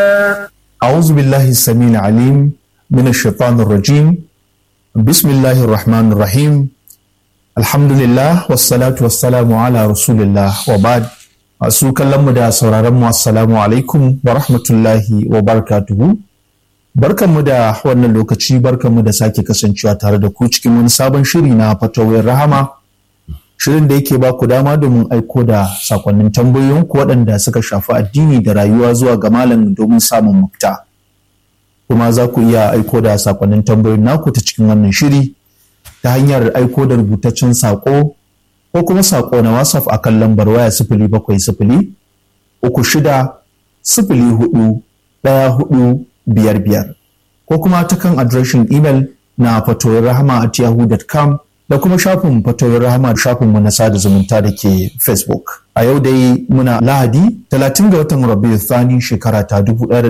أعوذ بالله السميع العليم من الشيطان الرجيم بسم الله الرحمن الرحيم الحمد لله والصلاة والسلام على رسول الله وبعد masu kallon mu da sauraron mu assalamu alaikum wa rahmatullahi wa barakatuhu barkanmu da wannan lokaci barkanmu da sake kasancewa tare da ku cikin wani sabon shiri na fatawar rahama shirin da yake ba ku dama domin aiko da sakonnin tambayoyinku waɗanda suka shafi addini da rayuwa zuwa ga malam domin samun mafita kuma za ku iya aiko da sakonnin tambayoyin naku ta cikin wannan shiri ta hanyar aiko da rubutaccen sako ko kuma sako na whatsapp a kan lambar waya sifili bakwai sifili uku shida sifili hudu ɗaya hudu biyar biyar ko kuma ta kan adireshin imel na fatoyin rahama at yahoo.com da kuma shafin fatoyin rahama shafinmu na sada zumunta da ke facebook a yau dai muna lahadi 30 ga watan rabiu thani shekara ta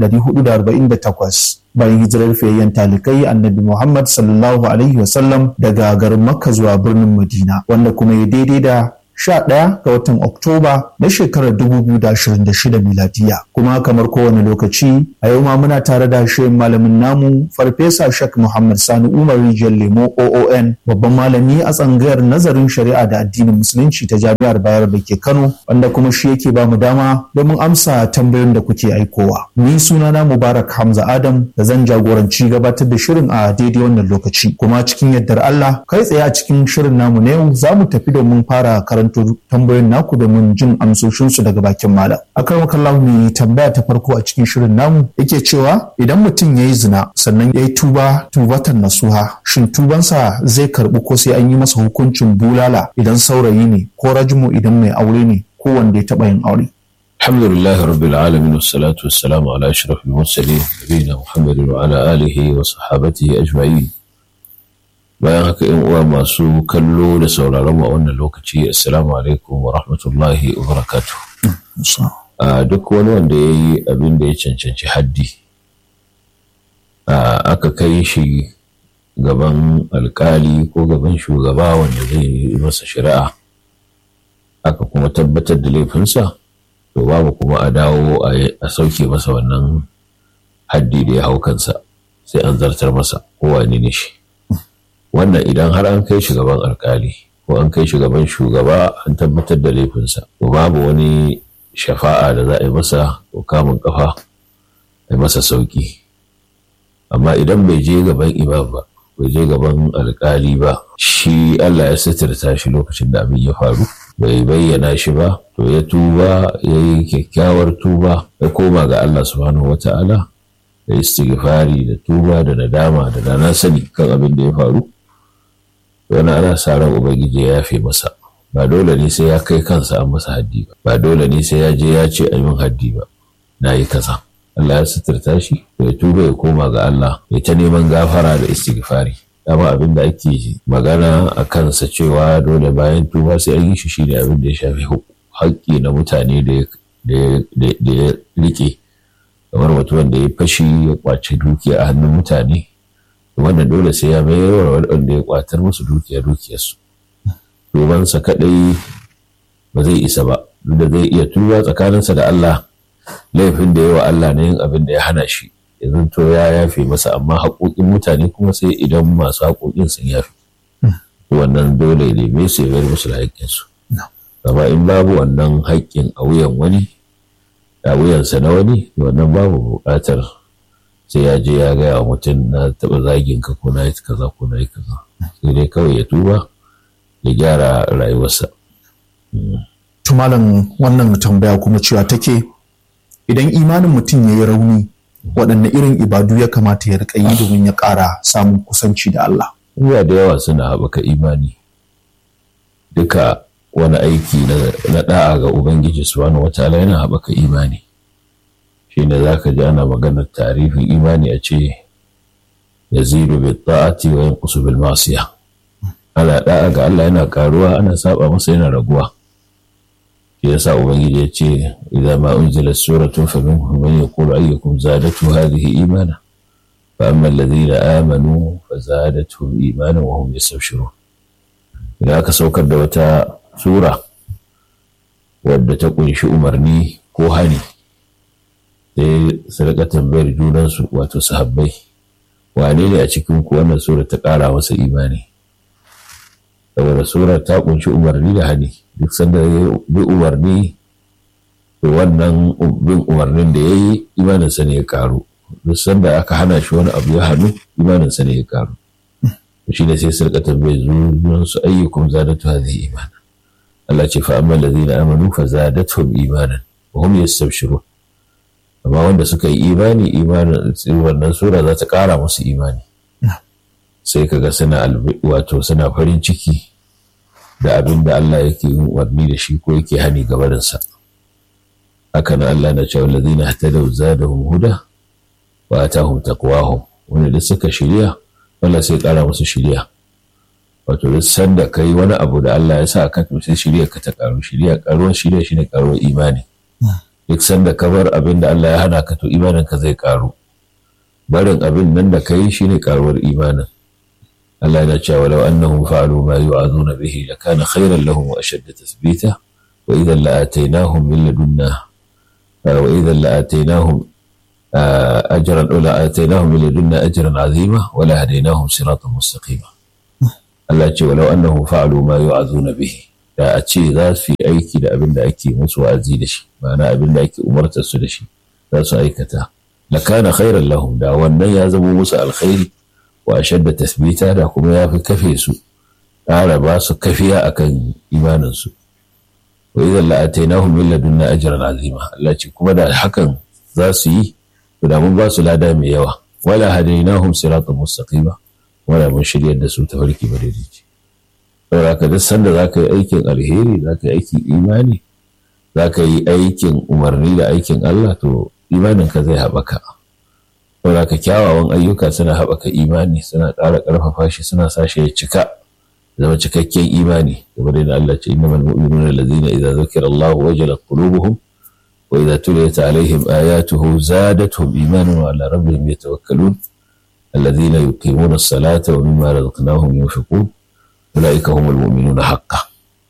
1448 bayan hijirar fiyayyen talikai annabi muhammad sallallahu alaihi wasallam daga garin makka zuwa birnin madina wanda kuma ya daidai da 11 ga watan Oktoba na shekarar 2026 miladiya. Kuma kamar kowane lokaci a yau ma muna tare da shirin malamin namu Farfesa Shek Muhammad Sani Umar Rijiyar Lemo OON babban malami a tsangayar nazarin shari'a da addinin musulunci ta jami'ar Bayar da ke Kano wanda kuma shi yake ba mu dama domin amsa tambayoyin da kuke aikowa. Ni sunana Mubarak Hamza Adam da zan jagoranci gabatar da shirin a daidai wannan lokaci. Kuma cikin yardar Allah kai tsaye a cikin shirin namu na yau za mu tafi domin fara karanta karanto tambayoyin naku domin jin amsoshinsu daga bakin malam. Akan wakallahu ne tambaya ta farko a cikin shirin namu yake cewa idan mutum ya yi zina sannan ya yi tuba tubatan nasuha shin tubansa zai karɓi ko sai an yi masa hukuncin bulala idan saurayi ne ko rajmu idan mai aure ne ko wanda ya taɓa yin aure. الحمد لله رب العالمين والصلاة والسلام على أشرف المرسلين نبينا محمد وعلى آله وصحابته أجمعين bayan haka yan uwa masu kallo da sauraron mu a wannan lokaci assalamu alaikum wa rahmatullahi wa barakatuh a duk wani wanda ya yi abin da ya cancanci haddi aka kai shi gaban alkali ko gaban shugaba wanda zai yi masa shari'a aka kuma tabbatar da laifinsa to babu kuma a dawo a sauke masa wannan haddi da ya hau kansa sai an zartar masa kowane ne shi wannan idan har an kai shugaban alkali ko an kai shugaban shugaba an tabbatar da laifinsa to babu wani shafa'a da za a yi masa ko kamun kafa a yi masa sauki amma idan bai je gaban imam ba bai je gaban alkali ba shi Allah ya sitirta shi lokacin da abin ya faru bai bayyana shi ba to ya tuba ya yi kyakkyawar tuba ya koma ga Allah subhanahu wata'ala da istighfari da tuba da nadama da dana sani kan abin da ya faru wani ana sa ran ubangiji ya yafe masa ba dole ne sai ya kai kansa an masa haddi ba ba dole ne sai ya je ya ce a yi min haddi ba na yi kaza Allah ya suturta shi ya tuba ya koma ga Allah ya ta neman gafara da istighfari dama abin da ake magana a kansa cewa dole bayan tuba sai an yi shi shine abin da ya shafi haƙƙi na mutane da ya rike kamar mutumin da ya fashi ya kwace dukiya a hannun mutane wannan dole sai ya mayar wa waɗanda ya kwatar musu dukiya dukiyarsu tubansa kaɗai ba zai isa ba da zai iya tuba tsakaninsa da Allah laifin da yawa Allah na yin abin da ya hana shi yanzu to ya yafe masa amma haƙoƙin mutane kuma sai idan masu haƙoƙin sun yafe wannan dole ne me su ya musu da haƙƙinsu amma in babu wannan haƙƙin a wuyan wani a wuyansa na wani wannan babu buƙatar sai ya je ya gaya wa mutum na taɓa zagin ka ko na yi kaza ko na yi kaza sai dai kawai ya tuba ya gyara rayuwarsa. Tumalan wannan tambaya kuma cewa take idan imanin mutum ya yi rauni waɗanne irin ibadu ya kamata ya riƙa yi domin ya ƙara samun kusanci da Allah. Iya da yawa suna haɓaka imani duka wani aiki na ɗa'a ga Ubangiji subhanahu wataala yana haɓaka imani. shi ne za ka ji ana maganar tarifin imani a ce ya ziru bil ta'ati wa yanqusu bil masiya ana da'a ga Allah yana karuwa ana saba masa yana raguwa shi yasa ubangiji ya ce idza ma unzila suratun faminhum man yaqulu ayyukum zadatu hadhihi imana fa amma alladhina amanu fa zadatuhum imana wa hum yastabshirun idan aka saukar da wata sura wadda ta kunshi umarni ko hani sai su rika tambayar junansu wato sahabbai wane ne a cikin ku wannan sura ta ƙara masa imani saboda surar ta kunshi umarni da hani duk sanda ya bi umarni to wannan bin umarnin da ya yi imaninsa ne ya karu duk sanda aka hana shi wani abu ya hannu imaninsa ne ya karu shi ne sai su rika tambayar junansu ayyukum zadatu hadhihi imana Allah ce fa amma allazina amanu fa zadatuhum imanan wa hum yastabshirun amma wanda suka yi imani imanin wannan sura za ta kara musu imani sai kaga suna wato suna farin ciki da abin da Allah yake yin umarni da shi ko yake hani gabarinsa haka na Allah na cewa allazina hatadaw zadahum huda wa atahum taqwahum wanda da suka shirya Allah sai kara musu shirya wato duk sanda kai wani abu da Allah ya sa ka to sai shirya ka ta karu shirya karuwar shirya shine karuwar imani duk sanda ka bar abin da Allah ya hana ka to imanin ka zai karu barin abin nan da kai shine karuwar imanin Allah yana cewa walau annahum fa'alu ma yu'azuna bihi lakana khayran lahum wa ashadda tathbita wa idhan la'ataynahum min ladunna wa idhan la'ataynahum ajran ula ataynahum min ladunna ajran 'azima wa la hadaynahum siratan mustaqima Allah ce walau annahum fa'alu ma yu'azuna bihi da a ce za su yi aiki da abin da ake musu wa'azi da shi ma'ana abin da ake umartar su da shi za su aikata la kana khairan lahum da wannan ya zama musu alkhairi wa shadda tasbita da kuma ya fi kafe su ƙara ba su kafiya akan imanin su wa idan la atainahum min ladunna ajran azima Allah ce kuma da hakan za su yi to da mun ba su lada mai yawa wala hadainahum siratan mustaqima wala mun shiryar da su tafarki madaidaici saboda ka duk sanda za ka yi aikin alheri za ka yi aikin imani za ka yi aikin umarni da aikin Allah to imanin ka zai haɓaka saboda ka kyawawan ayyuka suna haɓaka imani suna ƙara ƙarfafa shi suna sa shi ya cika zama cikakken imani kamar yadda Allah ce innamal mu'minuna allazina idza zukira Allah wajalat qulubuhum wa idza tuliyat alaihim ayatuhu zadatuhum imanan wa ala rabbihim yatawakkalun الذين يقيمون الصلاة ومما رزقناهم ينفقون أولئك هم المؤمنون حقا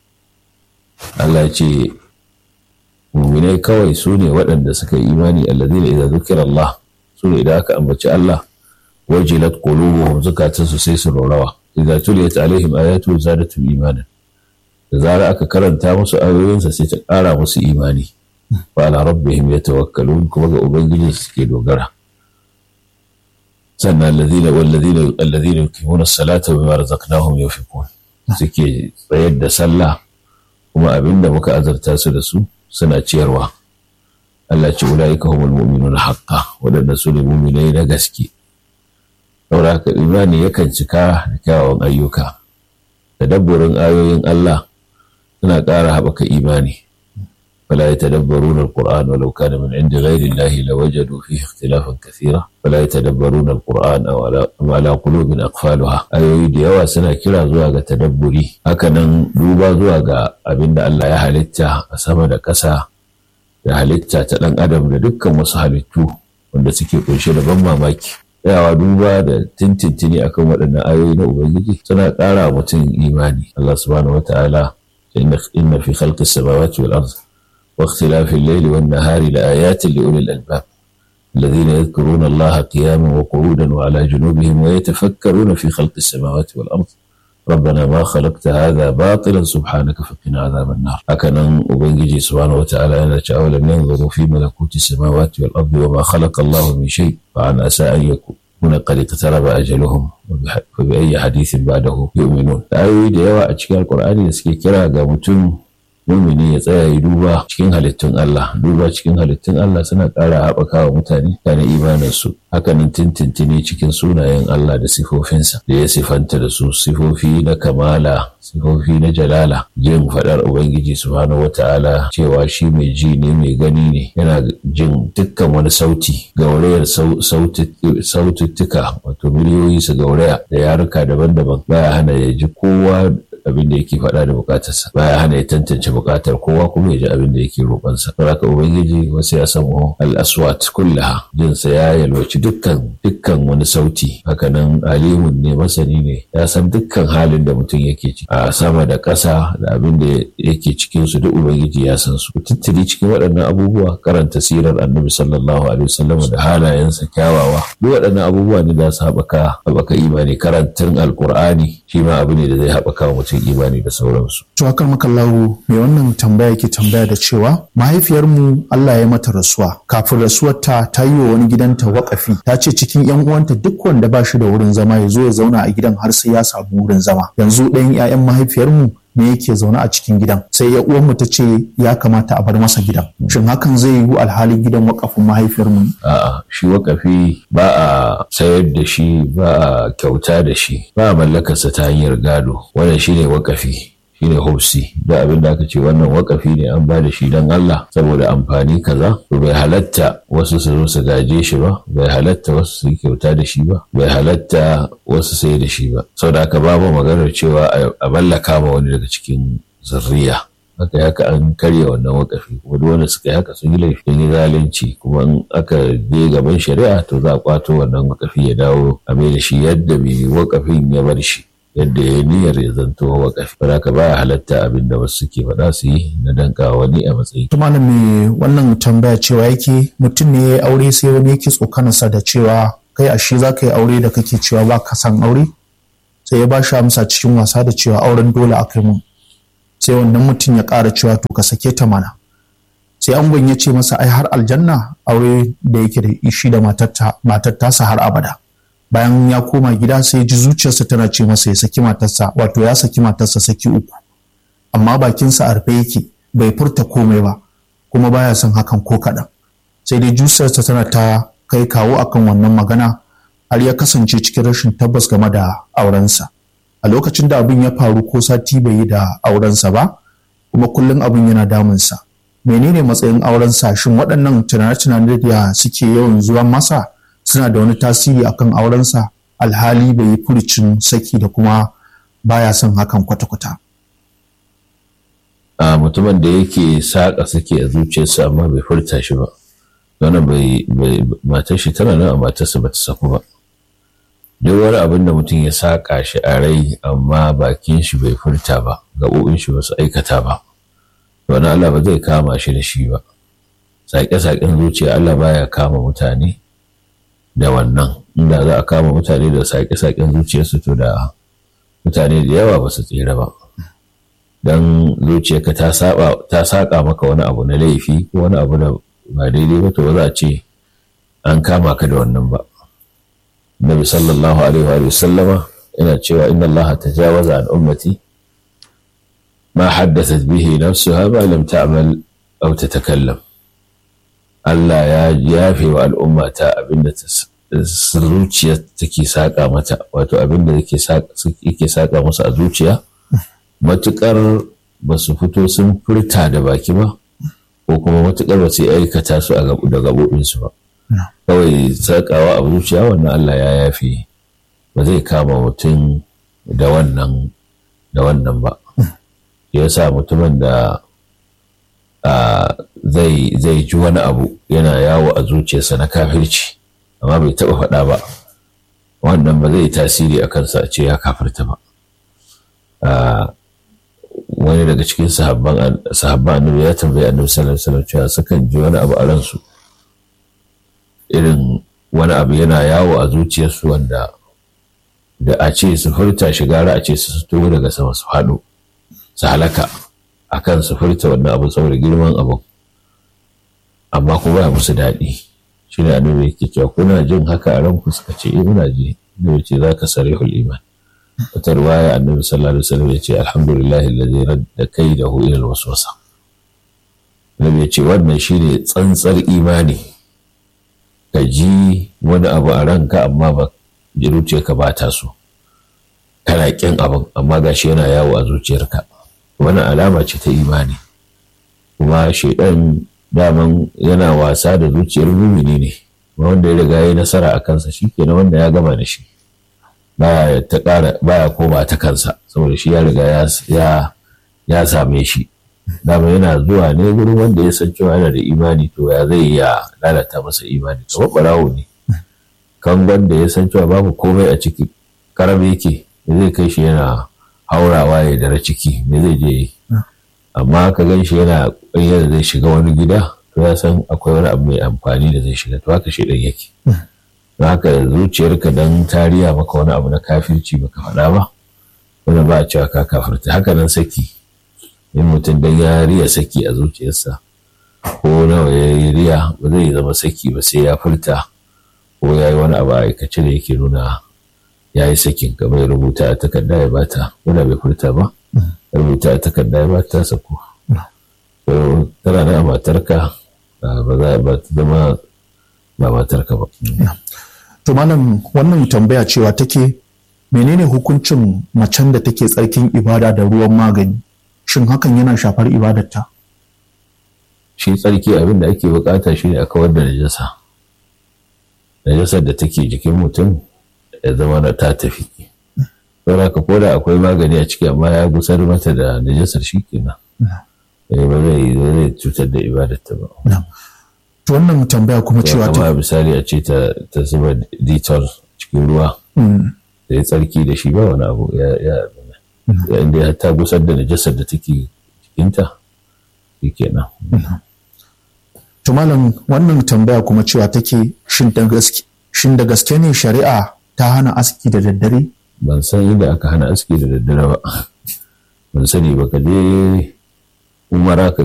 Allah ya ce muminai kawai su ne waɗanda suka yi imani allazina idza zukira Allah su ne idan aka ambaci Allah wajilat qulubuhum zukatansu sai su rorawa idza tuliyat alaihim ayatu zadatu imanan da zara aka karanta musu ayoyinsa sai ta ƙara musu imani wa ala rabbihim yatawakkalun kuma ga ubangiji suke dogara sannan allazina wallazina allazina yuqimuna as-salata bima razaqnahum yunfiqun suke tsayar da sallah kuma abinda muka azarta su da su suna ciyarwa Allah ce ulaika humul mu'minun haqqan wadanda su ne mu'minai na gaske saboda haka imani yakan cika da kyawawan ayyuka tadabburin ayoyin Allah suna ƙara haɓaka imani فلا يتدبرون القرآن ولو كان من عند غير الله لوجدوا فيه اختلافا كثيرا فلا يتدبرون القرآن أو على, على قلوب أقفالها أيوي da yawa suna kira zuwa ga tadabburi hakanan duba zuwa ga abin da Allah ya halitta a sama da ƙasa da halitta ta ɗan adam da dukkan wasu halittu wanda suke kunshe da ban mamaki tsayawa duba da tintintini akan waɗannan ayoyi na Ubangiji suna ƙara mutum imani Allah subhanahu wa ta'ala inna fi khalqis samawati wal ardh واختلاف الليل والنهار لآيات لأولي الألباب الذين يذكرون الله قياما وقعودا وعلى جنوبهم ويتفكرون في خلق السماوات والأرض ربنا ما خلقت هذا باطلا سبحانك فقنا عذاب النار هكذا أبنجي سبحانه وتعالى أن ولم ينظروا في ملكوت السماوات والأرض وما خلق الله من شيء فعن أسى أن يكون قد اقترب أجلهم فبأي حديث بعده يؤمنون أيوي ديوا أشكال القرآن يسكي كرا قامتون mumini ya tsaya ya duba cikin halittun Allah duba cikin halittun Allah suna ƙara haɓaka wa mutane da na imaninsu hakanan tintintini cikin sunayen Allah da sifofinsa da ya sifanta da su sifofi na kamala sifofi na jalala jin faɗar Ubangiji subhanahu wata'ala cewa shi mai ji ne mai gani ne yana jin dukkan wani sauti gaurayar saututtuka wato miliyoyi su gauraya da yaruka daban-daban baya hana ya ji kowa abin da yake faɗa da bukatarsa baya hana ya tantance bukatar kowa kuma ya ji abin da yake roƙonsa don haka ubangiji wasu ya samu al-aswat kullaha jinsa ya yalwaci dukkan dukkan wani sauti hakanan alimun ne masani ne ya san dukkan halin da mutum yake ciki a sama da ƙasa da abin da yake cikin su duk ubangiji ya san su tattali cikin waɗannan abubuwa karanta sirar annabi sallallahu alaihi wasallam da halayensa kyawawa duk waɗannan abubuwa ne da su haɓaka haɓaka imani karantar alkur'ani shi ma abu ne da zai haɓaka wa mutum imani da sauransu. To akan makallahu mai wannan tambaya ke tambaya da cewa mahaifiyarmu Allah ya mata rasuwa kafin rasuwarta ta yi wa wani gidanta waƙafi ta ce cikin yan uwanta duk wanda ba shi da wurin zama ya zo ya zauna a gidan har sai ya samu wurin zama yanzu ɗayan 'ya'yan mahaifiyarmu ne yake zaune a cikin gidan sai ya uwanmu ta ce ya kamata a bar masa gidan shin hakan zai yiwu alhalin gidan wakafin mahaifiyarmu a'a shi wakafi ba a sayar da shi ba a kyauta da shi ba a mallakarsa ta hanyar gado wannan shine wakafi shine hobsi da abin da aka ce wannan wakafi ne an ba da shi don Allah saboda amfani kaza to bai halatta wasu su zo su gaje shi ba bai halatta wasu su yi kyauta da shi ba bai halatta wasu sai da shi ba saboda haka babu maganar cewa a mallaka ma wani daga cikin zurriya haka haka an karya wannan wakafi kuma duk wanda suka yi haka sun yi laifi sun yi zalunci kuma in aka je gaban shari'a to za a kwato wannan wakafi ya dawo a mai da shi yadda mai wakafin ya bar shi yadda ya niyyar ya zanto wakafi ba haka baya halatta abin da wasu suke faɗa su yi na danka wani a matsayi. Tumanin me wannan tambaya cewa yake mutum ne ya yi aure sai wani yake tsokanarsa da cewa kai ashe za ka yi aure da kake cewa ba ka san aure sai ya ba shi amsa cikin wasa da cewa auren dole a kai mun sai wannan mutum ya ƙara cewa to ka sake ta mana sai angon ya ce masa ai har aljanna aure da yake da shi da matar tasa har abada bayan ya koma gida sai ji zuciyarsa tana ce masa ya saki matarsa wato ya saki matarsa saki uku amma bakinsa a rufe yake bai furta komai ba kuma baya son hakan ko kaɗan sai dai zuciyarsa tana ta kai kawo akan wannan magana har ya kasance cikin rashin tabbas game da aurensa a lokacin da abin ya faru ko sati bai yi da aurensa ba kuma kullum abin yana damunsa menene matsayin aurensa shin waɗannan tunane-tunane da suke yawan zuwa masa suna da wani tasiri akan aurensa alhali bai yi furicin saki da kuma baya son hakan kwata-kwata. a mutumin da yake saƙa sake a zuciyarsa amma bai furta shi ba wannan bai matar shi tana nan a matarsa ba ta saku ba duk wani abin da mutum ya saƙa shi a rai amma bakin shi bai furta ba gaɓoɓin shi ba su aikata ba wani Allah ba zai kama shi da shi ba saƙe-saƙen zuciya Allah baya kama mutane da wannan inda za a kama mutane da saƙe-saƙen zuciyarsu to da mutane da yawa ba su tsira ba don zuciyarka ta saƙa maka wani abu na laifi ko wani abu da ba daidai ba to ba za a ce an kama ka da wannan ba Nabi sallallahu alaihi wa sallama yana cewa inna Allah tajawaza an ummati ma haddathat bihi nafsuha ma lam ta'mal aw tatakallam Allah ya yafe wa al'umma ta abinda zuciya take saƙa mata wato abinda yake saƙa musu a zuciya matuƙar ba su fito sun furta da baki ba ko kuma matuƙar ba su aikata su da gaɓoɓinsu ba kawai saƙawa a zuciya wannan Allah ya yafe ba zai kama mutum da wannan da wannan ba ya sa mutumin da zai zai ji wani abu yana yawo a zuciyarsa na kafirci amma bai taɓa faɗa ba wannan ba zai tasiri a kansa a ce ya kafirta ba wani daga cikin sahabban annabi ya tambayi annabi sallallahu alaihi wasallam cewa sukan ji wani abu a ransu irin wani abu yana yawo a zuciyarsu wanda da a ce su furta shi gara a ce su fito daga sama su haɗu su halaka akan su furta wannan abu saboda girman abu amma kuma ba musu daɗi shi ne annabi yake cewa kuna jin haka a ranku suka ce eh muna ji ne ce za ka sarihul iman wata ruwaya annabi sallallahu alaihi wasallam ya ce alhamdulillahi alladhi radda kaidahu ila alwaswasa annabi ya ce wannan shine tsantsar imani ka ji wani abu a ranka amma ba ji ka ba ta so kana kin abin amma gashi yana yawo a zuciyarka wani alama ce ta imani kuma shaidan daman yana wasa da zuciyar mumini ne wanda ya riga ya nasara a kansa shi kenan wanda ya gama da shi baya ta ƙara baya koma ta kansa saboda shi ya riga ya ya same shi dama yana zuwa ne gurin wanda ya san cewa yana da imani to ya zai ya lalata masa imani kamar barawo ne kangon da ya san cewa babu komai a ciki karam yake me zai kai shi yana haurawa ya dara ciki me zai je yi amma ka gan shi yana yadda zai shiga wani gida to ya san akwai wani abu mai amfani da zai shiga to haka shi ɗan yake don haka zuciyarka dan tariya maka wani abu na kafirci baka faɗa ba wanda ba a cewa ka kafirta haka nan saki in mutum dan ya riya saki a zuciyarsa ko nawa ya yi riya ba zai zama saki ba sai ya furta ko ya yi wani abu a aikace da yake nuna ya yi sakin kamar ya rubuta a takarda ya bata wanda bai furta ba rubuta a takarda ya bata sako tana da matarka ba za ba ta zama ba matarka ba to malam wannan tambaya cewa take menene hukuncin macen da take tsarkin ibada da ruwan magani shin hakan yana shafar ibadarta shi tsarki abin da ake bukata shi ne a kawar da najasa najasar da take jikin mutum ya zama da ta tafi don haka ko da akwai magani a ciki amma ya gusar mata da najasar shi kenan ba zai zai cutar da ibadarta ba to wannan tambaya kuma cewa ta misali a ce ta zuba detol cikin ruwa da ya tsarki da shi ba wani abu ya ya inda ta gusar da najasar da take cikinta shi kenan to malam wannan tambaya kuma cewa take shin da gaske shin da gaske ne shari'a ta hana aski da daddare ban san inda aka hana aski da daddare ba ban sani ba ka je umara ka